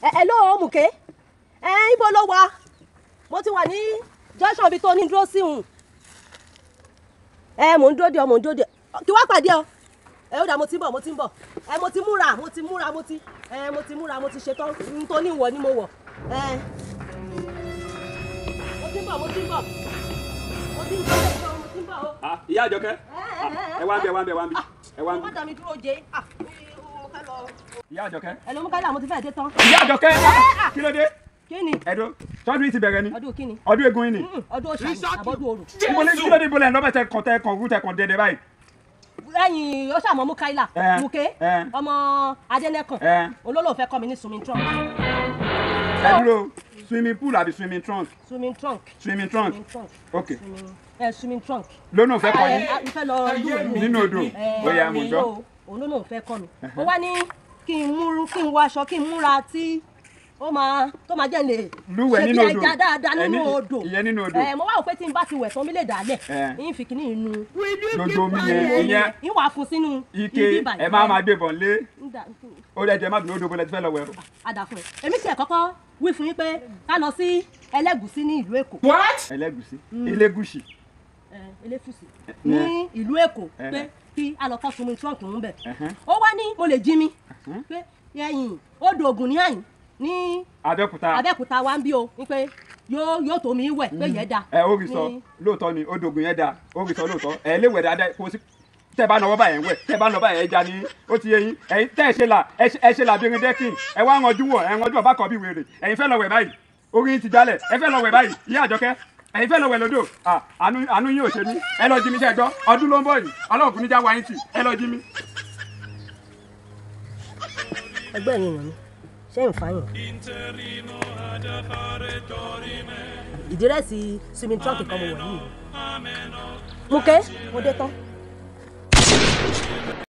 ẹ ẹ ló mùké ẹ ibo ló wà mo ti wà ní junction bíi tó ní dúró sí hùn ẹ mò ń dúró de ọ mò ń dúró de ọ kí wá pàdé ọ ẹ ó dà mo ti ń bọ̀ mo ti ń bọ̀ ẹ mo ti múra mo ti múra mo ti ẹ mo ti múra mo ti ṣetán n tó ní ìwọ ni mo wọ̀ ẹ mo ti ń bọ̀ mo ti ń bọ̀ mo ti ń bọ̀ mo ti ń bọ̀ o. Ah, ìyá àjọkẹ́ Ah, ẹ wá ń bí ẹ wá ń bí ẹ wá ń bí ẹ wá ń bí ọmọ dàmí dúró jẹ ah mo fẹ́ lọ. ìyá àjọkẹ́ ẹ ló mú káyọ̀ mo ti fẹ́ dé tán. ìyá àjọkẹ́ ah. kí ló dé kí ni ẹ̀dọ́ tọ́dún yìí ti bẹ̀rẹ̀ ni ọdún kí ni ọdún egun yìí ni Mm, ọdún òṣà àbọ̀dún òrù. ìbọlẹ̀ kí ló dé ìbọlẹ̀ lọ́bẹ̀ tẹ kàn tẹ kàn kú tẹ kàn dẹdẹ báyìí lẹ́yìn ó ṣàmọ́ mú káyìlá Eh, mùké eh. ọmọ adẹ́nẹ́kàn Eh. olólùfẹ́ kọ́ mi ní swimming trunk ẹ dúró swimming pool àbí swimming trunk swimming trunk swimming trunk swimming trunk ok swimming ẹ swimming trunk. lónà fẹ́ kọ́ ẹ yín ẹ, n fẹ́ lọ lúwẹ̀ẹ́ mi. nínú odò Eh, bóyá mo jọ o, òun ló lóun fẹ́ kọ́ mi ó wá ní kí n múrú kí n wọ aṣọ kí n múra tí ó máa tó máa jẹ́ lè Lúwẹ̀ẹ́ ṣe nínú bí odò. ẹja dáadáa Ẹ nínú ní- odò ìyẹn nínú odò. ẹ mo wá wò pé tí n bá ti wẹ̀ tán mi lè dálẹ̀ Eh. ń fi kíní inú lójú omi yẹn ìyẹn ń wà fún sínú ike ibi ìbàdàn. ẹ máa máa gbé bọ̀ lé ń dà- ó lẹ jẹ má bínú odò bọ́lẹ̀ tí fẹ́ lọ wẹ̀ àdà fún ẹ èmi tiẹ̀ kọ́kọ́ wí fún yín pé ká lọ sí ẹlẹ́gùsí ní ìlú èkó ẹlẹ́gùsí elégùsì ẹ, eléfùsì ní ìlú èkó Eh. pé kí a lọ kọ́ swimming trunk ń bẹ̀ Ẹ̀hẹ́n. ó wá ní mo lè jí mi pé ẹ̀yìn odò ògùn ní àyìn ní abẹ́òkúta abẹ́òkúta wa ń bí o ní pé yóò yóò tó mi wẹ̀ pé yẹn da ẹ ó rí sọ ní- lóòótọ́ ni odògùn yẹn da ó rí sọ lóòótọ́ ẹ lè wẹ̀ dáadáa kó sí tẹ bá nọwọ́ báyẹn wẹ̀ tẹ bá nọwọ́ báyẹn ẹja ni ó ti yé yín ẹ̀yin tẹ́ ẹ ṣe là ẹ ṣe- ẹ ṣe là bírin dẹ́kìn ẹ wá ranjú wọ̀ ẹ ranjú ọba kan bí wèrè ẹ̀yin fẹ́ lọ wẹ̀ báyìí orí yín ti jálẹ̀ ẹ fẹ́ lọ wẹ̀ báyìí ìyá àjọkẹ́ ẹ̀yin fẹ́ lọ wẹ̀ lódò Ah, àánú àánú yín ò ṣe mí ẹ lọ jí mi ṣe gbọ́ ọdún ló ń bọ̀ yìí ọlọ́run kò ní já wáyé tì ẹ lọ jí mi. ẹgbẹ́ yẹn yàn mí ṣé ń fa yàn. ìdírẹ́sì swimming trunk kan mo wọ̀ yìí. Múkẹ́ mo dé tán.